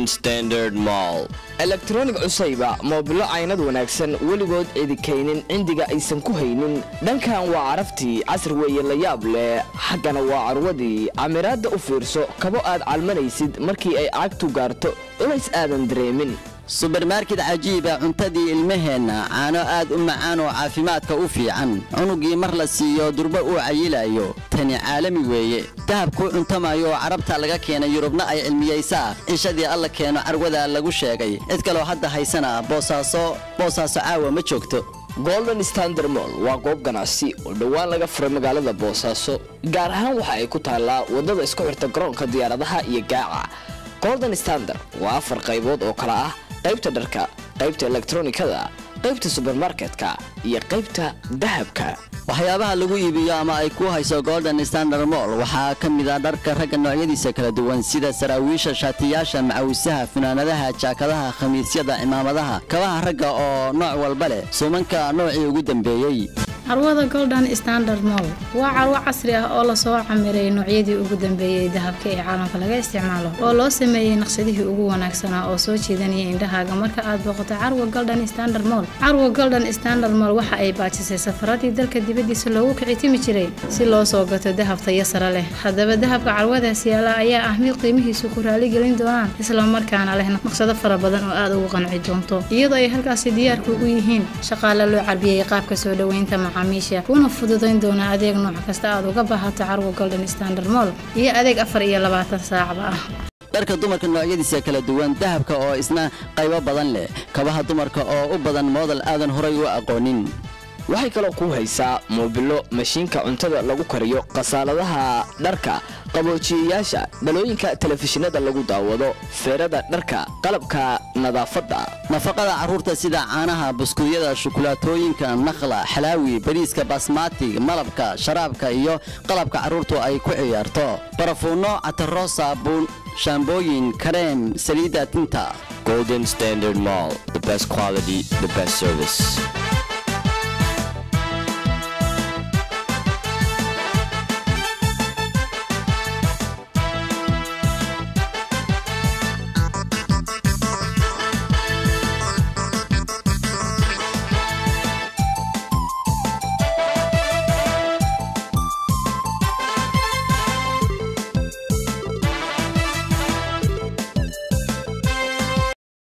Golden Standard Mall. elektroonig cusayba moobilo caynad wanaagsan weligood idikaynin cindiga aysan ku haynin dhankan waa caraftii casri weeye la yaab leh xaggana waa carwadii camiraadda u fiirso kabo aad calmanaysid markii ay cagtu gaarto culays aadan dareemin subermarket cajiiba cuntadii ilmaheenna caano aad u macaan oo caafimaadka u fiican cunugii mar la siiyo durbo uu cayilayo tani caalami weeye dahabkuu cuntamayo oo carabta laga keenay yurubna ay cilmiyaysaa cishadii alla keeno carwada lagu sheegay cid kaloo hadda haysana boosaaso boosaaso caawa ma joogto golden standard moll waa goob ganacsi oo dhowaan laga furay magaalada boosaaso gaar ahaan waxa ay ku taallaa waddada isku xirta garoonka diyaaradaha iyo gaaca golden standard waa afar qaybood oo kala ah qaybta dharka qaybta elektronikada qaybta subermarketka iyo qaybta dahabka waxyaabaha lagu iibiyo ama ay ku hayso golden standard moll waxaa ka mid a dharka ragga noocyadiisa kala duwan sida saraawiisha shaatiyaasha macawisaha funaanadaha jaakadaha khamiisyada cimaamadaha kabaha ragga oo nooc walba leh suumanka noocii ugu dambeeyey carwada golden standard moll waa carwo casri ah oo lasoo camiray noocyadii ugu dambeeyey dahabka ee caalamka laga isticmaalo oo loo sameeyey naqshadihii ugu wanaagsanaa oo soo jiidanaya indhahaaga marka aad booqato carwo golden standard moll carwo golden standard moll waxa ay baajisay safaradii dalka dibadiisa loogu kicitimi jiray si loo soo gato dahab tayo sare leh haddaba dahabka carwadaas yaala ayaa ah mid qiimihiisu ku raaligelin doonaan islamarkaana leh naqshado fara badan oo aad ugu qanci doonto iyadoo ay halkaasi diyaarku ugu yihiin shaqaale loo carbiyey qaabka soo dhoweynta macaamiisha kuna fududayn doona adeeg nooc kasta aad uga baahato carwo golden standard moll iyo adeeg afar iyo labaatan saacba ah dharka dumarka noocyadiisa kala duwan dahabka oo isna qaybo badan leh kabaha dumarka oo u badan moodal aadan horay u aqoonin waxay kaloo ku haysaa moobilo mashiinka cuntada lagu kariyo khasaaladaha dharka qaboojiyayaasha dhalooyinka telefishinada lagu daawado feerada dharka qalabka nadaafadda nafaqada carruurta sida caanaha buskudyada shukulaatooyinka nakhla xalaawi bariiska basmaatig malabka sharaabka iyo qalabka carruurtu ay ku ciyaarto barafuunno cataro saabuun shaambooyin kareem saliidda tinta Golden Standard Mall. The best quality, the best service.